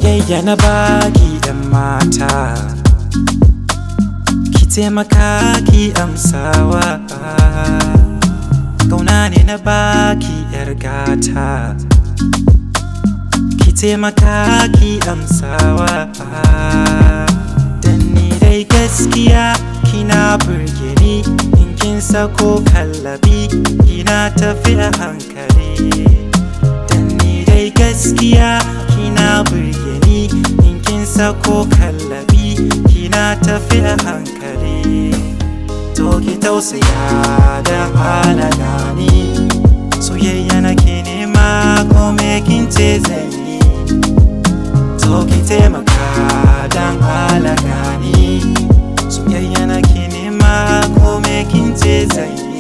soyayya na baki yan mata ki taimaka ki amsawa kauna ne na baki yar gata ki taimaka ki amsawa dan ni dai gaskiya kina burge ni in kin sako kallabi kina tafi a hankali dan ni dai gaskiya kina burge ni in kin sako kallabi kina tafi a hankali to ki tausaya da halala ni soyayya nake nema ko me kin ce zan yi to ki taimaka dan halala ni soyayya nake nema ko me kin ce zan yi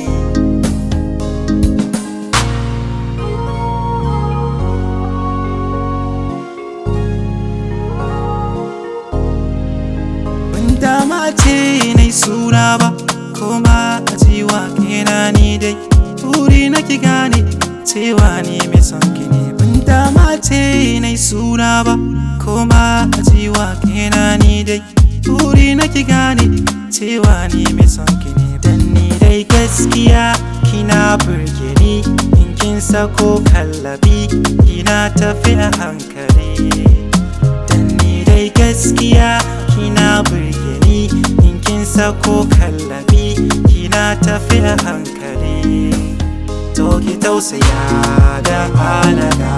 ban dama ce nai suna ba koma a cewa kena ni dai buri na ki gane cewa ni mai son ki ne ban dama ce nai suna ba koma a cewa kena ni dai buri na ki gane cewa ni mai son ki ne dan ni dai gaskiya kina burge ni in kin sako kallabi kina tafi a hankali dan ni dai gaskiya kina burge ni in kin sako kallabi kina tafi a hankali to ki tausaya da halala